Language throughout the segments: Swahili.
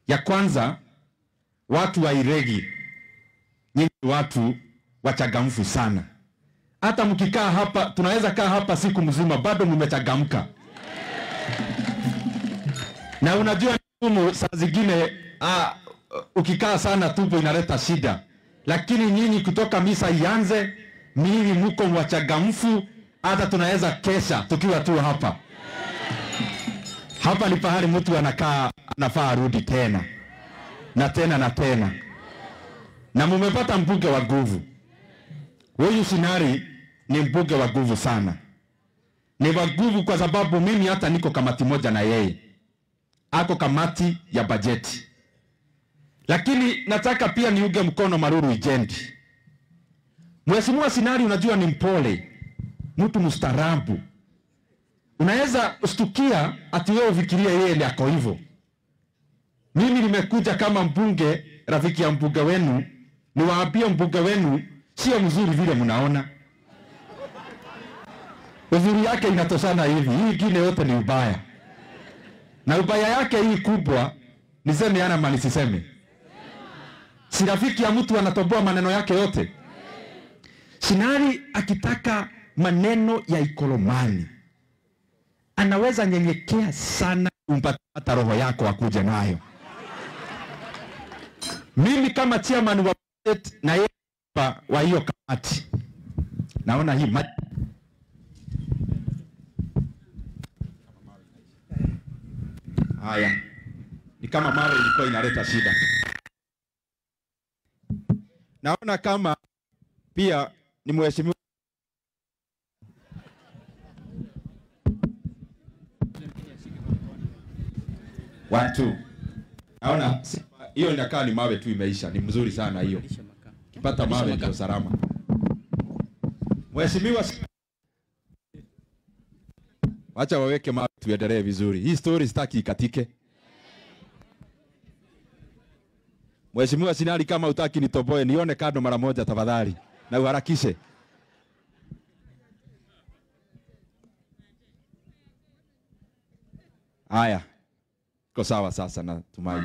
Ya kwanza, watu wa Iregi, nyinyi watu wachangamfu sana. Hata mkikaa hapa, tunaweza kaa hapa siku mzima, bado mmechangamka. Na unajua ni ngumu saa zingine, ah, ukikaa sana tumbo inaleta shida, lakini nyinyi kutoka misa ianze, mimi mko wachangamfu, hata tunaweza kesha tukiwa tu hapa. Hapa ni pahali mtu anakaa anafaa arudi tena na tena na tena, na mumepata mbunge wa nguvu. Huyu Sinari ni mbunge wa nguvu sana, ni wa nguvu kwa sababu mimi hata niko kamati moja na yeye, ako kamati ya bajeti. Lakini nataka pia niuge mkono Maruru Ijendi. Mheshimiwa Sinari, unajua ni mpole, mtu mstaarabu. Unaweza ustukia ati wewe ufikirie yeye ndiye ako hivyo. Mimi nimekuja kama mbunge, rafiki ya mbunge wenu, niwaambie mbunge wenu sio mzuri vile mnaona. Uzuri yake inatoshana hivi, hii ingine yote ni ubaya, na ubaya yake hii kubwa, niseme ana mali siseme, si rafiki ya mtu anatoboa maneno yake yote. Sinari akitaka maneno ya Ikolomani anaweza nyenyekea sana kumpata roho yako akuje nayo. Mimi kama chairman wa budget na yeye hapa wa hiyo kamati, naona hii ma haya ni kama mawe ilikuwa inaleta shida. Naona kama pia ni mheshimiwa watu naona sifa- hiyo inakaa ni mawe tu imeisha. Ni mzuri sana hiyo, kipata mawe ndio salama. Mheshimiwa, wacha waweke mawe tuendelee vizuri. Hii story sitaki ikatike. Mheshimiwa Sinali, kama utaki nitoboe, nione kando mara moja tafadhali, na uharakishe. Haya, iko sawa sasa, natumai.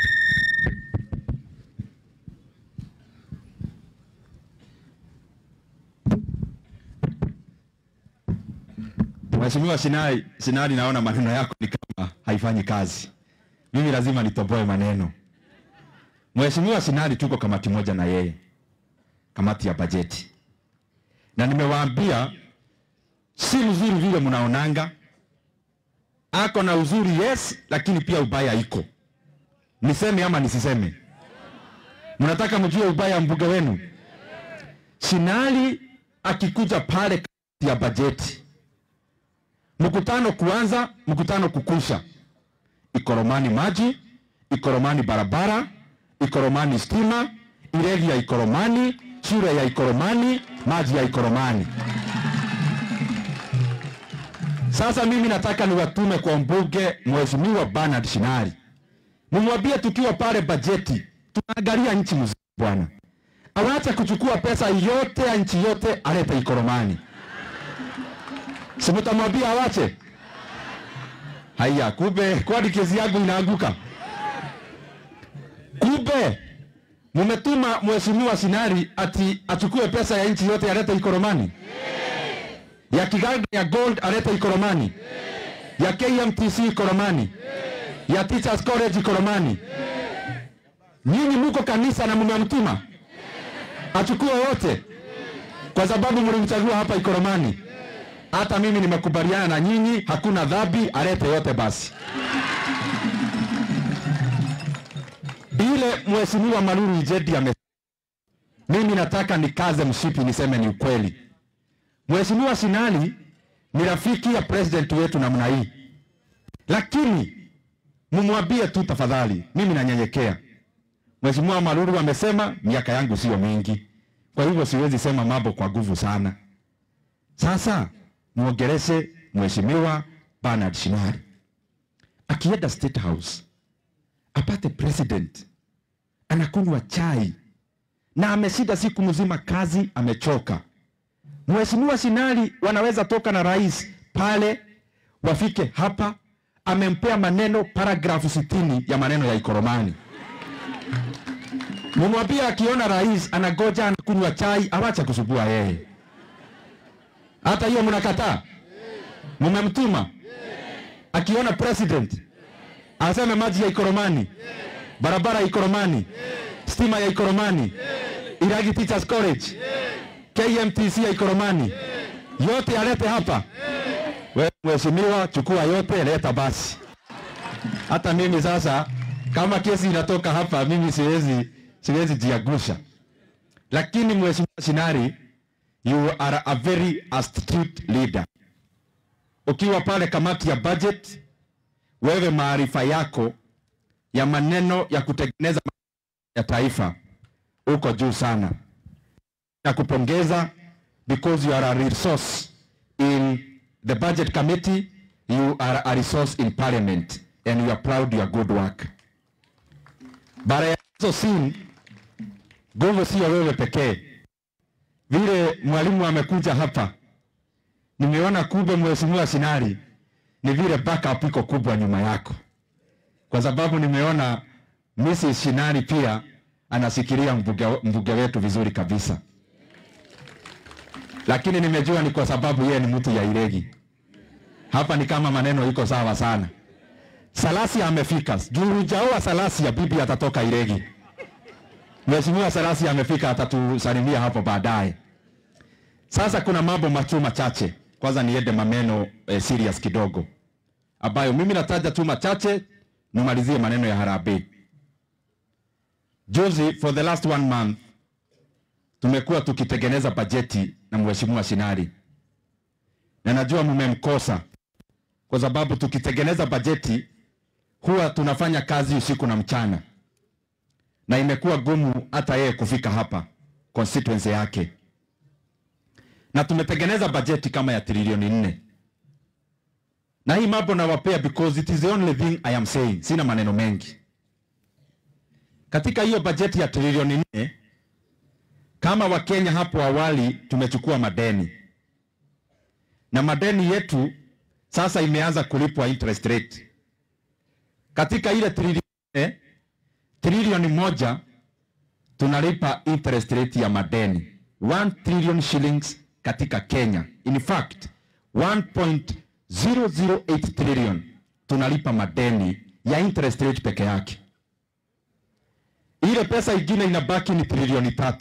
Mheshimiwa Sinai, Sinali, naona maneno yako ni kama haifanyi kazi. Mimi lazima nitoboe maneno. Mheshimiwa Sinali, tuko kamati moja na yeye, kamati ya bajeti, na nimewaambia si mzuri vile mnaonanga. Ako na uzuri yes, lakini pia ubaya iko. Niseme ama nisiseme? Mnataka mjue ubaya wa mbunge wenu? Sinali akikuja pale kamati ya bajeti mkutano kuanza, mkutano kukusha, Ikoromani maji, Ikoromani barabara, Ikoromani stima, Iregi ya Ikoromani, shule ya Ikoromani, maji ya Ikoromani. Sasa mimi nataka niwatume kwa mbunge Mheshimiwa Bernard Shinari, mumwambie tukiwa pale bajeti tunaangalia nchi mzima bwana, awache kuchukua pesa yote ya nchi yote alete Ikoromani. Si mtamwambia awache? Haya, kumbe kwani kesi yangu inaanguka? Kumbe mumetuma mheshimiwa Sinari ati achukue pesa ya nchi yote alete Ikoromani, ya Kiganda ya Gold alete Ikoromani, ya KMTC Ikoromani, ya Teachers College Ikoromani. Nyinyi muko kanisa na mmemtuma achukue wote, kwa sababu mlimchagua hapa Ikoromani. Hata mimi nimekubaliana na nyinyi, hakuna dhambi, alete yote basi. Ile mheshimiwa Maruru Ijedi ame mimi nataka nikaze mshipi niseme ni ukweli. Mheshimiwa Sinali ni rafiki ya president wetu namna hii, lakini mumwambie tu tafadhali, mimi nanyenyekea. Mheshimiwa Maruru amesema miaka yangu sio mingi, kwa hivyo siwezi sema mambo kwa nguvu sana. Sasa muongeleshe mheshimiwa Bernard Shinari akienda State House apate president anakunywa chai na ameshinda siku mzima kazi, amechoka. Mheshimiwa Shinari wanaweza toka na rais pale, wafike hapa amempea maneno paragrafu sitini ya maneno ya Ikoromani. Mumwambie akiona rais anagoja anakunywa chai, awacha kusubua yeye. Hata hiyo mnakataa, mumemtuma akiona president aseme maji ya Ikoromani, barabara ya Ikoromani, stima ya Ikoromani, Iragi Teachers College, KMTC ya Ikoromani, yote alete hapa. Wewe mheshimiwa, chukua yote, leta basi. Hata mimi sasa, kama kesi inatoka hapa, mimi siwezi siwezi jiagusha, lakini mheshimiwa Sinari, you are a very astute leader. Ukiwa pale kamati ya budget, wewe maarifa yako ya maneno ya kutengeneza ya taifa uko juu sana. Nakupongeza because you are a resource in the budget committee, you are a resource in parliament and we are proud your good work. Bara ya hizo sin nguvu sio wewe pekee. Vile mwalimu amekuja hapa, nimeona kumbe mheshimiwa Sinari ni vile backup iko kubwa nyuma yako, kwa sababu nimeona Mrs. Shinari pia anasikilia mbunge, mbunge wetu vizuri kabisa, lakini nimejua ni kwa sababu yeye ni mtu ya Iregi. Hapa ni kama maneno iko sawa sana. Salasia amefika, juu hujaoa Salasia, bibi atatoka Iregi. Mheshimiwa Salasia amefika, atatusalimia hapo baadaye. Sasa kuna mambo machu machache, kwanza niende maneno eh, serious kidogo ambayo mimi nataja tu machache, nimalizie maneno ya harambee. Juzi, for the last one month, tumekuwa tukitengeneza bajeti na mheshimiwa Shinari, na najua mmemkosa kwa sababu tukitengeneza bajeti huwa tunafanya kazi usiku na mchana, na imekuwa gumu hata yeye kufika hapa constituency yake, na tumetengeneza bajeti kama ya trilioni nne na hii mambo nawapea because it is the only thing I am saying. Sina maneno mengi katika hiyo bajeti ya trilioni nne. Kama Wakenya hapo awali tumechukua madeni na madeni yetu sasa imeanza kulipwa interest rate. Katika ile trilioni nne, trilioni moja tunalipa interest rate ya madeni 1 trillion shillings katika Kenya. In fact 1.008 trillion tunalipa madeni ya interest rate peke yake. Ile pesa ingine inabaki ni trilioni tatu.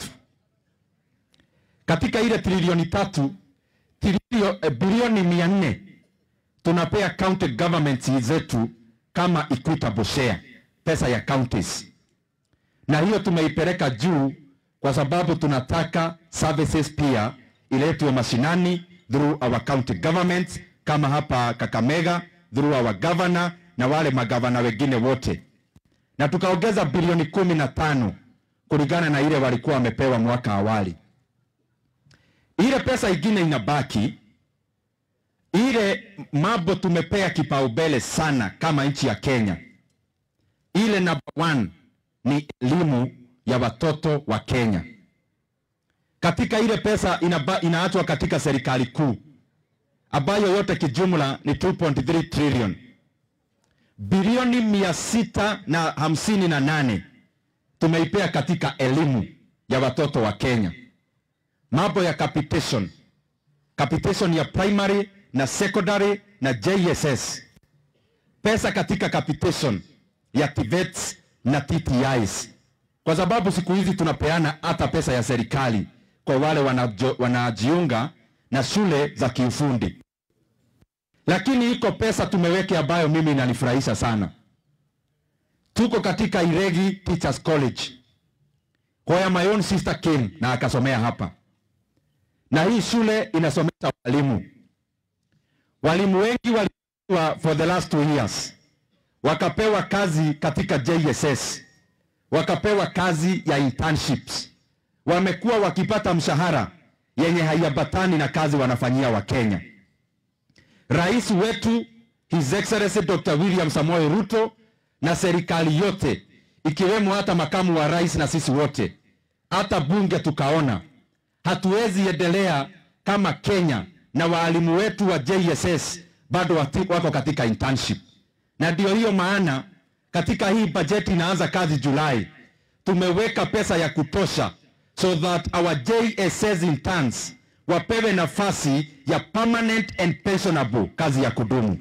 Katika ile trilioni tatu trilio, eh, bilioni mia nne tunapea county governments zetu kama equitable share, pesa ya counties, na hiyo tumeipeleka juu kwa sababu tunataka services pia iletwe mashinani through our county governments, kama hapa Kakamega through our governor na wale magavana wengine wote, na tukaongeza bilioni kumi na tano kulingana na ile walikuwa wamepewa mwaka awali. Ile pesa ingine inabaki ile mambo tumepea kipaumbele sana kama nchi ya Kenya. Ile number one ni elimu ya watoto wa Kenya. Katika ile pesa inaba, inaachwa katika serikali kuu ambayo yote kijumla ni 2.3 trillion, bilioni mia sita na hamsini na nane tumeipea katika elimu ya watoto wa Kenya. Mambo ya capitation, capitation ya primary na secondary na JSS, pesa katika capitation ya TVETs na TTIs, kwa sababu siku hizi tunapeana hata pesa ya serikali kwa wale wanajo, wanajiunga na shule za kiufundi. Lakini iko pesa tumeweke ambayo mimi inanifurahisha sana. Tuko katika Iregi Teachers College, where my own sister came na akasomea hapa, na hii shule inasomesha walimu walimu wengi waliwa for the last two years, wakapewa kazi katika JSS, wakapewa kazi ya internships, wamekuwa wakipata mshahara yenye haiambatani na kazi wanafanyia Wakenya. Rais wetu His Excellency Dr. William Samoei Ruto na serikali yote ikiwemo hata makamu wa rais na sisi wote, hata bunge tukaona hatuwezi endelea kama Kenya na waalimu wetu wa JSS bado wati, wako katika internship. na ndio hiyo maana katika hii bajeti inaanza kazi Julai, tumeweka pesa ya kutosha so that our JSS interns wapewe nafasi ya permanent and pensionable, kazi ya kudumu.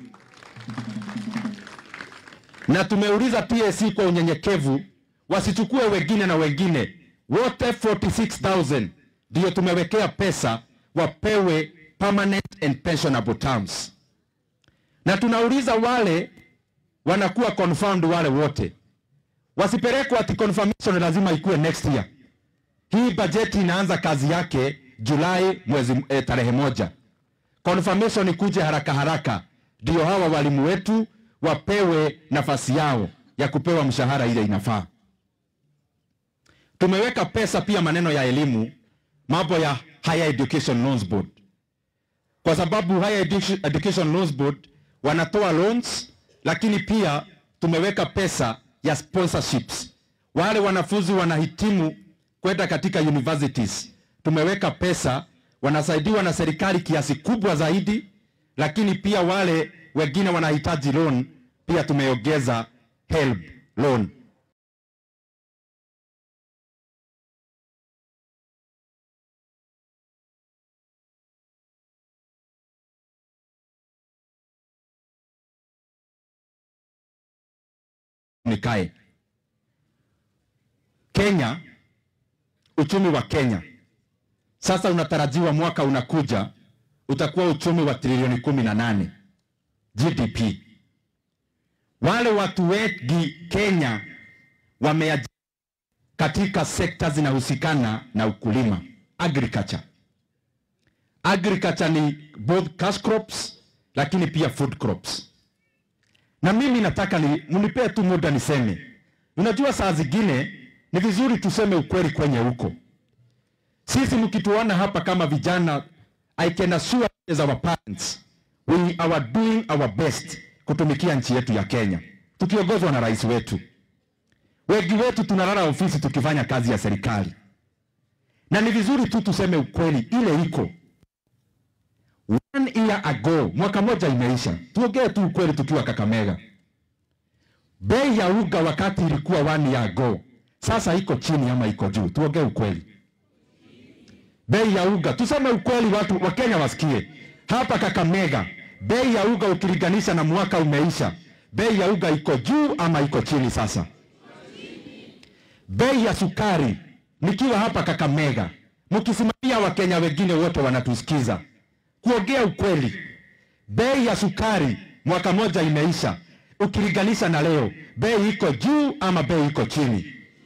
Na tumeuliza TSC kwa unyenyekevu wasichukue wengine na wengine, wote 46000 ndio tumewekea pesa wapewe permanent and pensionable terms, na tunauliza wale wanakuwa confirmed, wale wote wasipelekwa ati confirmation lazima ikuwe next year. Hii bajeti inaanza kazi yake Julai mwezi eh, tarehe moja. Confirmation ikuje haraka haraka, ndio hawa walimu wetu wapewe nafasi yao ya kupewa mshahara ile inafaa. Tumeweka pesa pia maneno ya elimu, mambo ya Higher Education Loans Board, kwa sababu Higher Edu Education Loans Board wanatoa loans, lakini pia tumeweka pesa ya sponsorships. Wale wanafunzi wanahitimu kwenda katika universities, tumeweka pesa, wanasaidiwa na serikali kiasi kubwa zaidi, lakini pia wale wengine wanahitaji loan, pia tumeongeza HELB loan. Nikae Kenya, uchumi wa Kenya sasa unatarajiwa mwaka unakuja utakuwa uchumi wa trilioni kumi na nane GDP. Wale watu wengi Kenya wameajiri katika sekta zinahusikana na ukulima agriculture. Agriculture ni both cash crops lakini pia food crops. Na mimi nataka ni mnipee tu muda niseme, unajua saa zingine ni vizuri tuseme ukweli kwenye huko. Sisi mkituona hapa kama vijana, I can assure as our parents we are doing our best kutumikia nchi yetu ya Kenya tukiongozwa na rais wetu. Wengi wetu tunalala ofisi tukifanya kazi ya serikali, na ni vizuri tu tuseme ukweli ile iko. One year ago, mwaka moja imeisha, tuongee tu ukweli tukiwa Kakamega. Bei ya uga wakati ilikuwa one year ago, sasa iko chini ama iko juu? Tuongee ukweli. Bei ya uga, tuseme ukweli, watu wa Kenya wasikie. Hapa Kakamega, bei ya uga ukilinganisha na mwaka umeisha, bei ya uga iko juu ama iko chini sasa? Bei ya sukari, nikiwa hapa Kakamega, mkisimamia Wakenya wengine wote wanatusikiza, kuongea ukweli, bei ya sukari mwaka moja imeisha, ukilinganisha na leo, bei iko juu ama bei iko chini?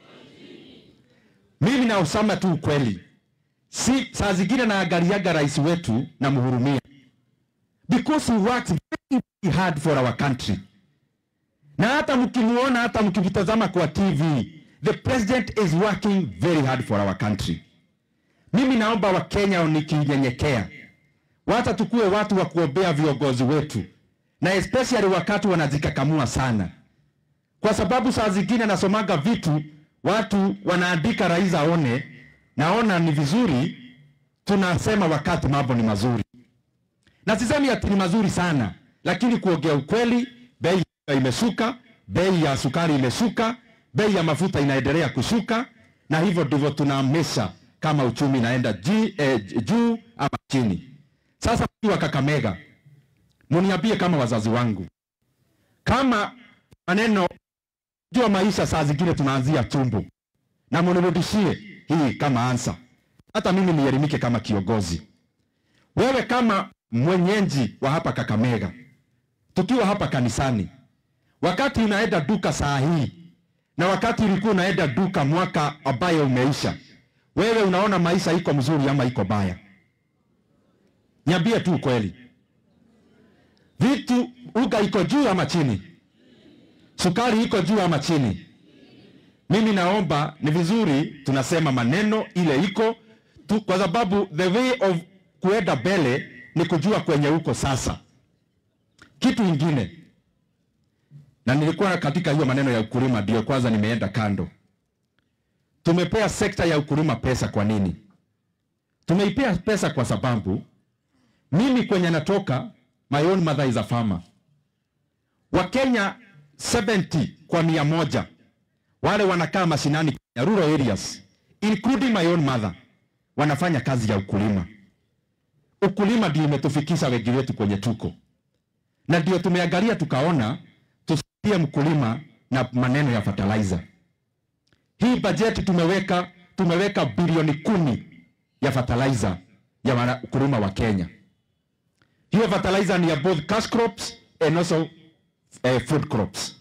Mimi na usama tu ukweli, si saa zingine naangaliaga rais wetu na mhurumia because he works very, very hard for our country, na hata mkimuona, hata mkivitazama kwa TV, the president is working very hard for our country. Mimi naomba Wakenya nikinyenyekea, wacha tukuwe watu wa kuombea viongozi wetu, na especially wakati wanajikakamua sana, kwa sababu saa zingine nasomaga vitu watu wanaandika rais aone, naona ni vizuri tunasema wakati mambo ni mazuri, na sisemi ati ni mazuri sana, lakini kuongea ukweli, bei imeshuka, bei ya sukari imeshuka, bei ya mafuta inaendelea kushuka, na hivyo ndivyo tunaamesha kama uchumi inaenda ji- eh, juu ama chini. Sasa wa Kakamega, muniambie kama wazazi wangu, kama maneno jua maisha saa zingine tunaanzia tumbo, na munirudishie hii kama ansa, hata mimi nielimike kama kiongozi. Wewe kama mwenyeji wa hapa Kakamega, tukiwa hapa kanisani, wakati unaenda duka saa hii na wakati ulikuwa unaenda duka mwaka ambayo umeisha, wewe unaona maisha iko mzuri ama iko baya? Niambie tu ukweli. Vitu uga iko juu ama chini? Sukari iko juu ama chini? Mimi naomba ni vizuri tunasema maneno ile iko tu, kwa sababu the way of kuenda mbele ni kujua kwenye uko sasa. Kitu ingine, na nilikuwa katika hiyo maneno ya ukulima, ndio kwanza nimeenda kando. Tumepea sekta ya ukulima pesa. Kwa nini tumeipea pesa? Kwa sababu mimi kwenye natoka, my own mother is a farmer. Wakenya 70 kwa mia moja wale wanakaa mashinani Kenya, rural areas including my own mother wanafanya kazi ya ukulima. Ukulima ndio imetufikisha wengi wetu kwenye tuko, na ndio tumeangalia tukaona tusaidie mkulima na maneno ya fertilizer. Hii bajeti tumeweka tumeweka bilioni kumi ya fertilizer ya wakulima wa Kenya. Hiyo fertilizer ni ya both cash crops and also uh, food crops.